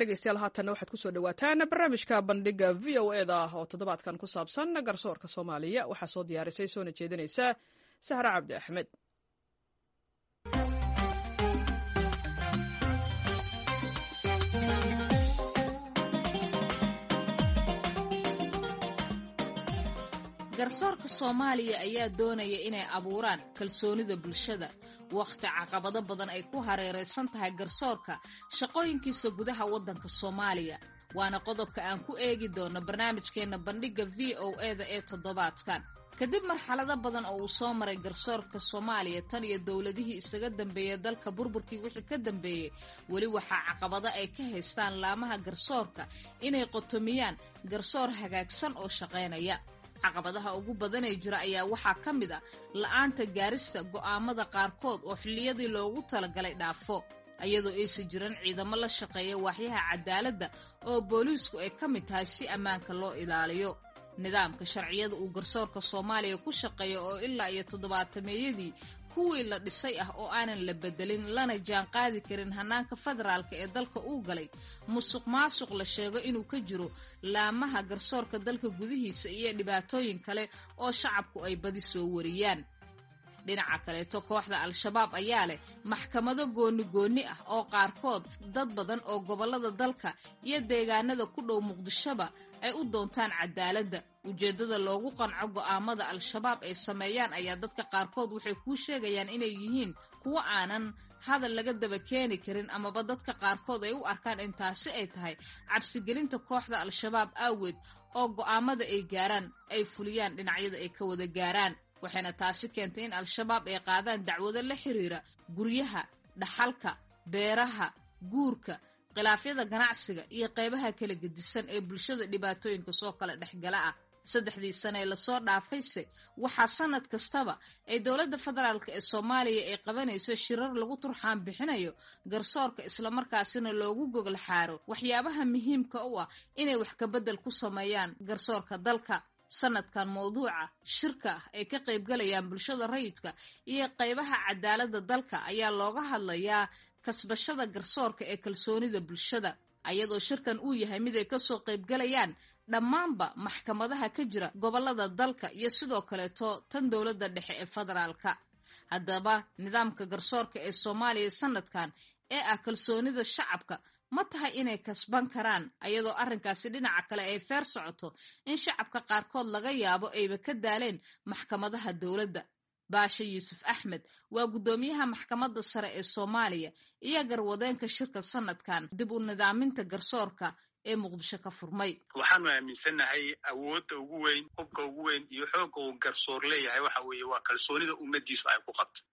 dhegeystayaal haatanna waxaad kusoo dhawaataan barnaamijka bandhiga v o e da oo toddobaadkan ku saabsan garsoorka soomaaliya waxaa soo diyaarisay soona jeedinaysa sahre cabdi axmed garsoorka soomaaliya ayaa doonaya inay abuuraan kalsoonida bulshada wakhti caqabado badan ay ku hareeraysan tahay garsoorka shaqooyinkiisa gudaha waddanka soomaaliya waana qodobka aan ku eegi doono barnaamijkeenna bandhigga v o e da ee toddobaadkan kadib marxalado badan oo uu soo maray garsoorka soomaaliya tan iyo dowladihii isaga dambeeyey dalka burburkii wixii ka dambeeyey weli waxaa caqabado ay ka haystaan laamaha garsoorka inay qotomiyaan garsoor hagaagsan oo shaqaynaya caqabadaha ugu badanee jira ayaa waxaa ka mid ah la'aanta gaarista go'aamada qaarkood oo xilliyadii loogu talagalay dhaafo iyadoo aysan jiran ciidamo la shaqeeya waaxyaha cadaaladda oo booliisku ay ka mid tahay si ammaanka loo ilaaliyo nidaamka sharciyada uu garsoorka soomaaliya ku shaqeeya oo ilaa iyo toddobaatameeyadii kuwii la dhisay ah oo aanan la bedelin lana jaan qaadi karin hannaanka federaalka ee dalka uu galay musuq maasuq la sheego inuu ka jiro laamaha garsoorka dalka gudihiisa iyo dhibaatooyin kale oo shacabku ay badi soo wariyaan dhinaca kaleeto kooxda al-shabaab ayaa leh maxkamado gooni goonni ah oo qaarkood dad badan oo gobollada dalka iyo deegaanada ku dhow muqdishoba ay u doontaan cadaaladda ujeeddada loogu qanco go'aamada al-shabaab ay sameeyaan ayaa dadka qaarkood waxay kuu sheegayaan inay yihiin kuwo aanan hadal laga daba keeni karin amaba dadka qaarkood ay u arkaan in taasi ay tahay cabsigelinta kooxda al-shabaab aaweed oo go'aamada ay gaaraan ay fuliyaan dhinacyada ay ka wada gaaraan waxayna taasi keentay in al-shabaab ay qaadaan dacwado la xiriira guryaha dhaxalka beeraha guurka khilaafyada ganacsiga iyo qaybaha kala gedisan ee bulshada dhibaatooyinka soo kala dhexgala ah saddexdii sane ee lasoo dhaafayse waxaa sanad kastaba ay dowladda federaalk ee soomaaliya ay qabanayso shirar lagu turxaan bixinayo garsoorka islamarkaasina loogu gogol xaaro waxyaabaha muhiimka u ah inay wax kabedel ku sameeyaan garsoorka dalka sanadkan mawduuca shirka ah ay ka qaybgalayaan bulshada rayidka iyo qaybaha cadaaladda dalka ayaa looga hadlayaa kasbashada garsoorka ee kalsoonida bulshada ayadoo shirkan uu yahay mid ay kasoo qaybgalayaan dhammaanba maxkamadaha ka jira gobollada dalka iyo sidoo kaleeto tan dowladda dhexe ee federaalka haddaba nidaamka garsoorka ee soomaaliya sanadkan ee ah kalsoonida shacabka ma tahay inay kasban karaan ayadoo arrinkaasi dhinaca kale ay feer socoto in shacabka qaarkood laga yaabo ayba ka daaleen maxkamadaha dowladda baashe yuusuf axmed waa guddoomiyaha maxkamadda sare ee soomaaliya iyo garwadeenka shirka sanadkan dib u nidaaminta garsoorka ee muqdisho ka furmay waxaanu aaminsannahay awoodda ugu weyn hubka ugu weyn iyo xoogga uu garsoor leeyahay waxa weeye waa kalsoonida ummadiisu ay ku qabto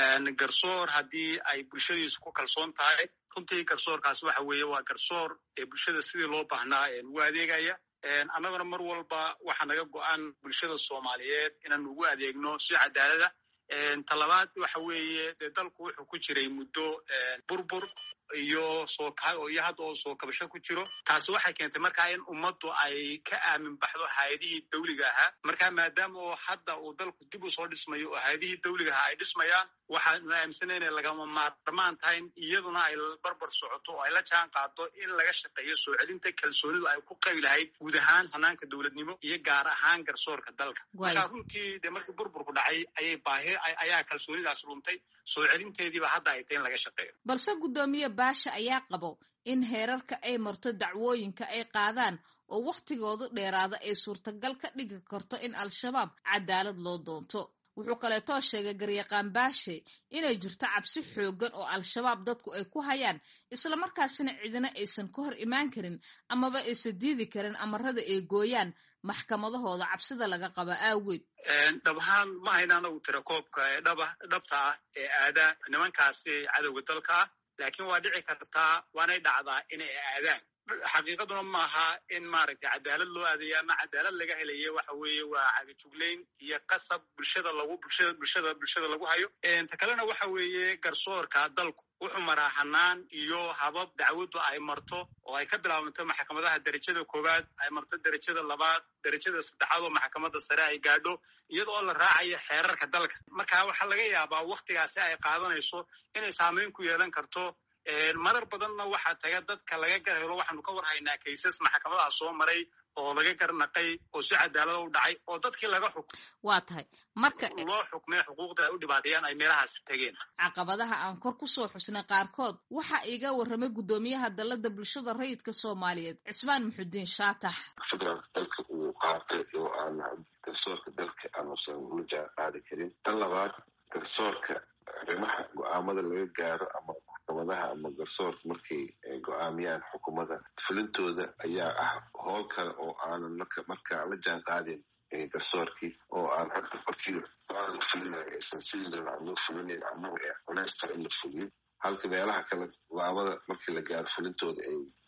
garsoor haddii ay bulshadiisu ku kalsoon tahay runtii garsoorkaas waxa weeye waa garsoor ee bulshada sidii loo baahnaa ugu adeegaya annaguna mar walba waxaa naga go-an bulshada soomaaliyeed inaanu ugu adeegno si cadaalada talabaad waxa weeye dee dalku wuxuu ku jiray muddo burbur iyo soo iyo hadda oo soo kabasho ku jiro taasi waxay keentay markaa in ummaddu ay ka aamin baxdo hay-adihii dawliga ahaa marka maadaama oo hadda uu dalku dib u soo dhismayo oo hay-adihii dawliga ahaa ay dhismayaan waxaanu aaminsanay inay lagama maarmaan tahay iyaduna ay barbar socoto oo ay la jaan qaado in laga shaqeeyo soo celinta kalsoonidu ay ku qabi lahayd guud ahaan hanaanka dowladnimo iyo gaar ahaan garsoorka dalka marka runtii dee markii burburku dhacay ayay baahi ayaa kalsoonidaas luntay soo celinteediiba hadda ay tahay in laga shaqeeyo balse guddoomiye baasha ayaa qabo in heerarka ay marto dacwooyinka ay qaadaan oo wakhtigoodu dheeraada ay suurtagal ka dhigi karto in al-shabaab cadaalad loo doonto wuxuu kaleetoo sheegay garyaqaan baashe inay jirto cabsi xooggan oo al-shabaab dadku ay ku hayaan islamarkaasina cidina aysan ka hor imaan karin amaba aysan diidi karin amarada ay gooyaan maxkamadahooda cabsida laga qaba aaweed dhab ahaan ma hayna anagu tira koobka ee dhaba dhabta ah ee aada nimankaasi cadowga dalka ah laakiin waa dhici kartaa waanay dhacdaa inay aadaan xaqiiqaduna maaha in maaragtay cadaalad loo aadayo ama cadaalad laga helayo waxa weeye waa cagajuglayn iyo qasab bulshada lagu bulshada bulshada bulshada lagu hayo ta kalena waxa weeye garsoorka dalku wuxuu maraa hanaan iyo habab dacwaddu ay marto oo ay ka bilaabanto maxkamadaha derajada koowaad ay marto derajada labaad derajada saddexaad oo maxkamadda sare ay gaadho iyadoo la raacayo xeerarka dalka marka waxaa laga yaabaa waktigaasi ay qaadanayso inay saameyn ku yeelan karto marar badanna waxaa taga dadka laga gar helo waxaanu ka war haynaa kaysas maxkamadaha soo maray oo laga garnaqay oo si cadaalada u dhacay oo dadkii laga xuk waa tahay marka loo xukmay xuquuqda ay u dhibaateeyaan ay meelahaas tegeen caqabadaha aan kor kusoo xusnay qaarkood waxaa iga warramay guddoomiyaha dalladda bulshada rayidka soomaaliyeed cismaan muxudiin shaatax federaalka dalka uu qaatay oo aan garsoorka dalka aanusan ula jaan qaadi karin tan labaad garsoorka arrimaha go-aamada laga gaaro ama maxkamadaha ama garsoorka markay go-aamiyaan xukuumada fulintooda ayaa ah howl kale oo aanan markaa la jaan qaadin garsoorkii oo aan hadda markii aan fulinayo aysan sidii rabaa loo fulinayn ama culeys kale in la fuliyo halka meelaha kale go-aamada markii la gaaro fulintooda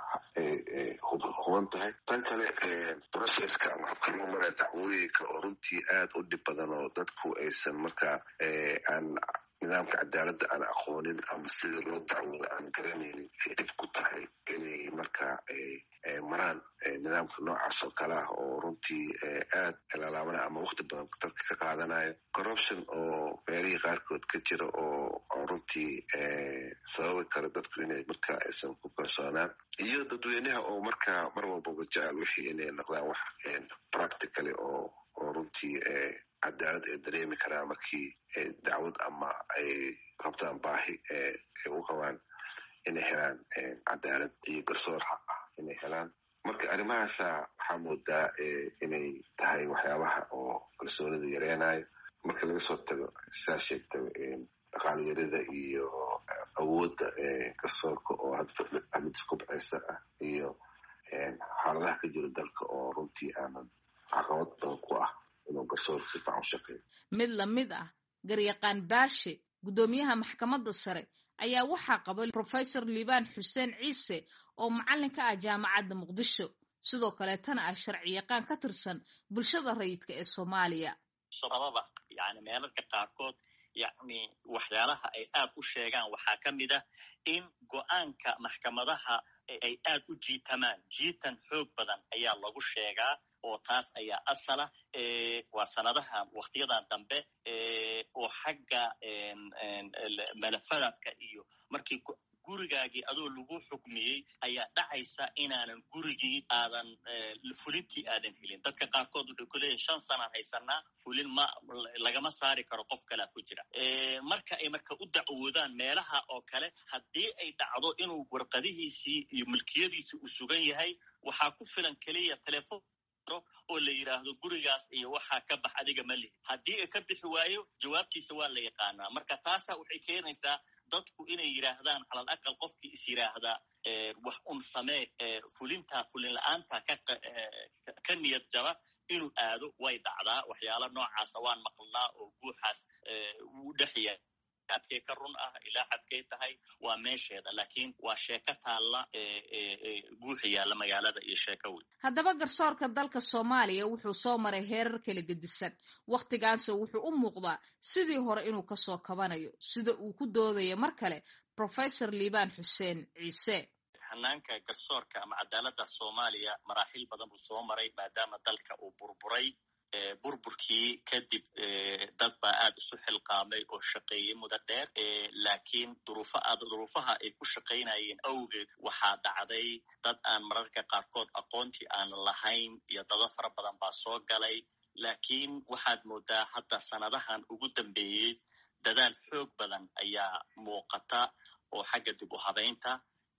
ay huban tahay tan kale processka ama habka loo maraya dacwooyinka oo runtii aad u dhib badan oo dadku aysan markaa aan nidaamka cadaaladda aan aqoonin ama sida loo dacwooda aan garanaynin ay dhib ku tahay inay markaa maraan nidaamka noocaas oo kale ah oo runtii aad lalaabana ama wakti badan dadka ka qaadanayo corruption oo meelihii qaarkood ka jira oo runtii sababi karo dadku inay markaa aysan ku kalsoonaan iyo dadweynaha oo markaa mar walbaba jecel wixii inay noqdaan wax practicaly oo oo runtii cadaalad ay dareemi karaan markii dacwad ama ay qabtaan baahi ay u qabaan inay helaan cadaalad iyo garsoor xaq ah inay helaan marka arrimahaasa waxaa moodaa inay tahay waxyaabaha oo kalsoonida yareenayo marka laga soo tago sidaa sheegta dhaqaalyarida iyo awoodda garsoorka oo hadda mid kubceysa ah iyo xaaladaha ka jira dalka oo runtii aanan caqabad badan ku ah inuu garsoor si fiican u shaqeeyo mid lamid ah garyaqaan baashe guddoomiyaha maxkamadda sare ayaa waxaa qaba professor liibaan xuseen ciise oo macallin ka ah jaamacadda muqdisho sidoo kaleetana ah sharci yaqaan ka tirsan bulshada rayidka ee soomaaliya sababa yani meelarka qaarkood yani waxyaalaha ay aad u sheegaan waxaa ka mid ah in go-aanka maxkamadaha ay aad u jiitamaan jiitan xoog badan ayaa lagu sheegaa oo taas ayaa asala waa sanadahan waktiyadan dambe oo xagga malafadaadka iyo markii gurigaagii adoo lagu xukmiyey ayaa dhacaysa inaanan gurigii aadan fulintii aadan helin dadka qaarkood wuxuu ku leeyahy shan sanaan haysanaa fulin ma lagama saari karo qof kalea ku jira marka ay marka u dacwoodaan meelaha oo kale haddii ay dhacdo inuu warqadihiisii iyo milkiyadiisii uu sugan yahay waxaa ku filan keliya telefon oo la yidhaahdo gurigaas iyo waxaa ka bax adiga ma lihi haddii ay ka bixi waayo jawaabtiisa waa la yaqaanaa marka taasa waxay keenaysaa dadku inay yidhaahdaan calal aqal qofkii is yidhaahda wax un samee fulinta fulin la-aanta ka niyad jaba inuu aado way dhacdaa waxyaala noocaasa waan maqlnaa oo guuxaas wuu dhexya adkay ka run ah ilaa xadkay tahay waa meesheeda laakiin waa sheeko taalla guuxa yaalla magaalada iyo sheeko weyn haddaba garsoorka dalka soomaaliya wuxuu soo maray heerar kala gedisan wakhtigaanse wuxuu u muuqdaa sidii hore inuu kasoo kabanayo sida uu ku doodayo mar kale professor liibaan xuseen ciise hanaanka garsoorka ama cadaaladda soomaaliya maraaxil badan buu soo maray maadaama dalka uu burburay burburkii kadib dad baa aad isu xilqaamay oo shaqeeyey mudo dheer laakiin duruufaha ay ku shaqaynayeen awgeed waxaa dhacday dad aan mararka qaarkood aqoontii aan lahayn iyo dado fara badan baa soo galay laakiin waxaad moodaa hadda sanadahan ugu dambeeyey dadaal xoog badan ayaa muuqata oo xagga dib u habaynta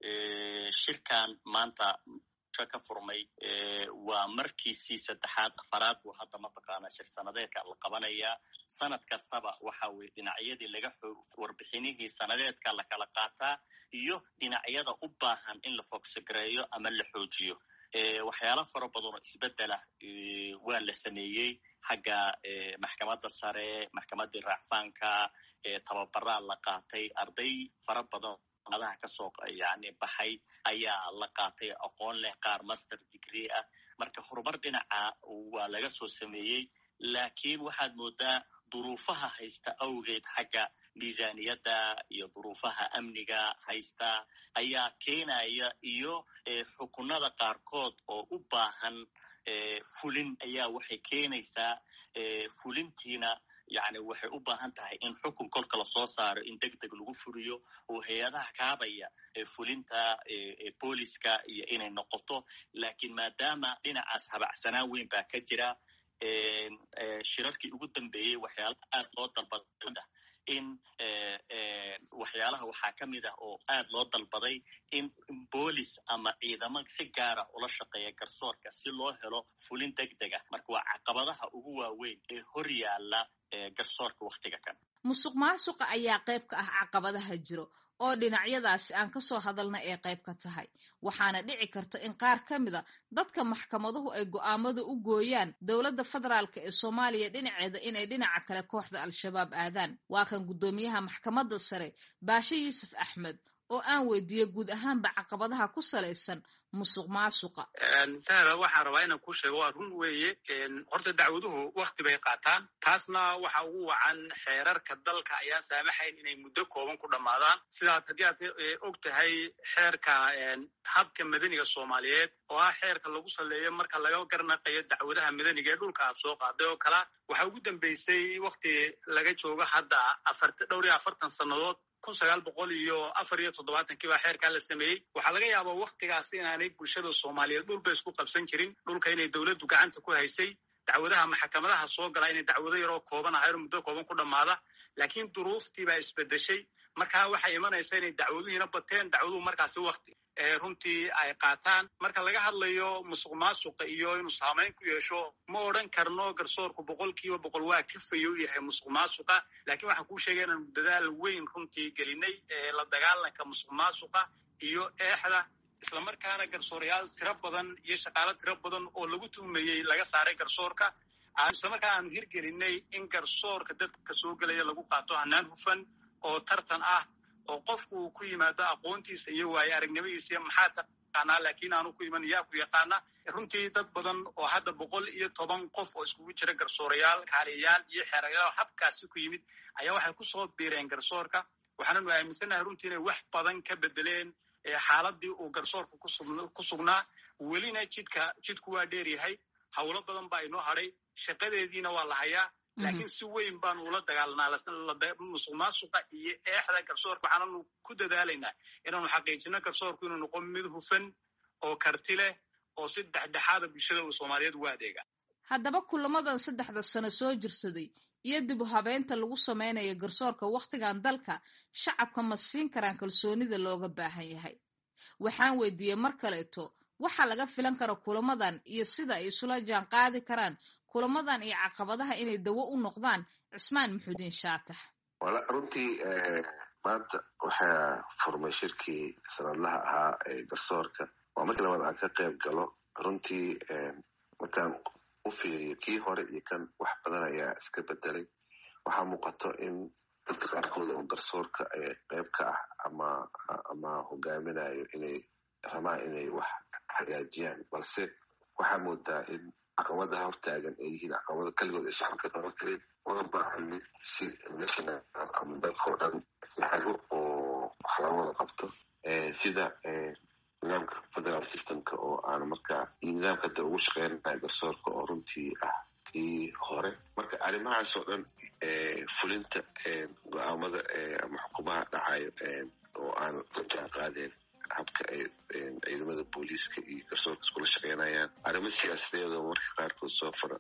shirkan maanta ka furmay waa markiisii saddexaad afaraad buu hadda mataqaanaa shir sanadeedka la qabanayaa sanad kastaba waxa weye dhinacyadii laga warbixinihii sanadeedka la kala qaataa iyo dhinacyada u baahan in la fogsagareeyo ama la xoojiyo waxyaala fara badan oo isbeddelah waa la sameeyey xagga maxkamadda sare maxkamaddii raacfaanka tababaraa la qaatay arday fara badan adaha kasoo yani baxay ayaa la qaatay aqoon leh qaar master degree ah marka horumar dhinaca waa laga soo sameeyey laakiin waxaad moodaa duruufaha haysta awgeed xagga miisaniyadda iyo duruufaha amniga haysta ayaa keenaya iyo xukunada qaarkood oo u baahan fulin ayaa waxay keenaysaa fulintiina yacni waxay u baahan tahay in xukun kolka lasoo saaro in deg deg lagu furiyo oo hay-adaha kaabaya fulinta booliska iyo inay noqoto laakiin maadaama dhinacaas habacsanaan weyn baa ka jira shirarkii ugu dambeeyey waxyaalaha aad loo dalbaday in waxyaalaha waxaa ka mid ah oo aad loo dalbaday in boolis ama ciidamo si gaara ula shaqeeya garsoorka si loo helo fulin deg deg ah marka waa caqabadaha ugu waaweyn ee hor yaalla garsoorka wakhtiga kan musuq maasuqa ayaa qayb ka ah caqabadaha jiro oo dhinacyadaasi aan ka soo hadalna ee qayb ka tahay waxaana dhici karta in qaar ka mida dadka maxkamaduhu ay go'aamada u gooyaan dowladda federaalka ee soomaaliya dhinaceeda inay dhinaca kale kooxda al-shabaab aadaan waa kan guddoomiyaha maxkamadda sare baashe yuusuf axmed oo aan weydiiyey guud ahaanba caqabadaha ku salaysan musuq maasuqa sahla waxaan rabaa inaan kuu sheego waa run weeye horta dacwaduhu wakti bay qaataan taasna waxa ugu wacan xeerarka dalka ayaan saamaxayn inay muddo kooban ku dhammaadaan sidaad haddii aad og tahay xeerka habka madaniga soomaaliyeed oo ah xeerka lagu saleeyo marka laga garnaqayo dacwadaha madaniga ee dhulka aad soo qaaday oo kala waxaa ugu dambeysay wakti laga joogo hadda dhowr iyo afartan sannadood kun sagaal boqol iyo afar iyo toddobaatankii baa xeerkaa la sameeyey waxaa laga yaabaa waktigaas inaanay bulshada soomaaliyeed dhulba isku qabsan jirin dhulka inay dowladdu gacanta ku haysay dacwadaha maxkamadaha soo galaa inay dacwado yaroo kooban ahayo muddo kooban ku dhammaada laakiin duruuftii baa isbedeshay markaa waxay imanaysa inay dacwaduhiina bateen dacwaduhu markaasi wakti runtii ay qaataan marka laga hadlayo musuq maasuqa iyo inuu saamayn ku yeesho ma odhan karno garsoorku boqol kiiba boqol waa kafayo u yahay musuq maasuqa laakiin waxaan kuu sheegay inaanu dadaal weyn runtii gelinay la dagaalanka musuq maasuqa iyo eexda islamarkaana garsoorayaal tiro badan iyo shaqaalo tiro badan oo lagu tuhmayey laga saaray garsoorka islamarkaa aanu hirgelinay in garsoorka dadka soo gelaya lagu qaato hanaan hufan oo tartan ah oo qofku uu ku yimaado aqoontiisa iyo waayo aragnimadiisa iyo maxaa taqaanaa laakiin aanu ku iman yaa ku yaqaana runtii dad badan oo hadda boqol iyo toban qof oo iskugu jira garsoorayaal kaaliyayaal iyo xeerayaal habkaasi ku yimid ayaa waxay kusoo biireen garsoorka waxaananu aaminsannahay runtii inay wax badan ka bedeleen xaaladii uu garsoorka ku sugnaa welina jidka jidku waa dheer yahay howlo badan baa inoo hadhay shaqadeediina waa la hayaa laakiin si weyn baanu ula dagaalanaa musuq maasuqa iyo eexda garsoorka waxaananu ku dadaalaynaa inaanu xaqiijino garsoorku inuu noqon mid hufan oo karti leh oo si dhexdhexaada bulshada uu soomaaliyeed ugu adeega haddaba kulamadan saddexda sano soo jirsaday iyo dib u habeynta lagu samaynayo garsoorka wakhtigan dalka shacabka ma siin karaan kalsoonida looga baahan yahay waxaan weydiiyey mar kaleeto waxaa laga filan kara kulamadan iyo sida ay isula jaan qaadi karaan kulamadan iyo caqabadaha inay dawo u noqdaan cismaan maxuudiin shaatax wala runtii maanta waxaa furmay shirkii sanadlaha ahaa ee garsoorka waa markii labaad aan ka qayb galo runtii markaan u fiiriyo kii hore iyo kan wax badan ayaa iska bedelay waxaa muuqato in dadka qaarkood oo garsoorka qayb ka ah ama ama hogaaminayo inay rabaan inay wax hagaajiyaan balse waxaa moodaa in caqabadaha hortaagan ay yihiin caqabado keligood ay shacabka qaban karin una baahan mid si national ama dalkao dhan lahago oo wax laga wada qabto sida nidaamka federal systemka oo aan markaa iyo nidaamka hadda ugu shaqeynaya garsoorka oo runtii ah kii hore marka arrimahaas oo dhan fulinta go-aamada ama xukumaha dhacayo oo aan la jaan qaadeen habka ay ciidamada booliiska iyo garsoorka iskula shaqeynayaan arrimo siyaasadeed oo marka qaarkood soo far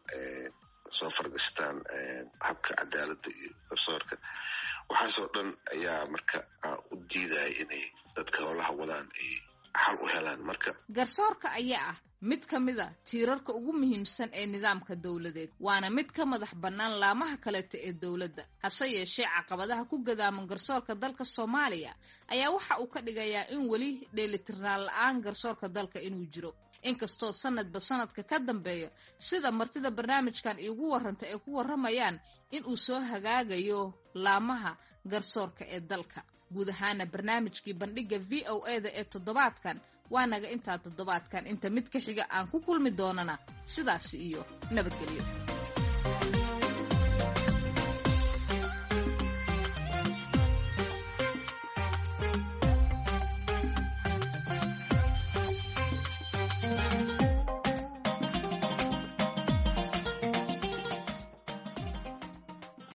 soo fargashtaan habka cadaaladda iyo garsoorka waxaasoo dhan ayaa marka u diidaya inay dadka howlaha wadaan ay xal u helaan marka garsoorka ayaa ah mid ka mid a tiirarka ugu muhiimsan ee nidaamka dowladeed waana mid ka madax bannaan laamaha kaleeta ee dowladda hase yeeshee caqabadaha ku gadaaman garsoorka dalka soomaaliya ayaa waxa uu ka dhigayaa in weli dheelitirnaan la-aan garsoorka dalka inuu jiro inkastoo sanadba sanadka ka dambeeya sida martida barnaamijkan iigu warranta ay ku warramayaan in uu soo hagaagayo laamaha garsoorka ee dalka guud ahaana barnaamijkii bandhigga v o e da ee toddobaadkan waa naga intaa toddobaadkan inta mid ka xiga aan ku kulmi doonana sidaasi iyo nabadgelyo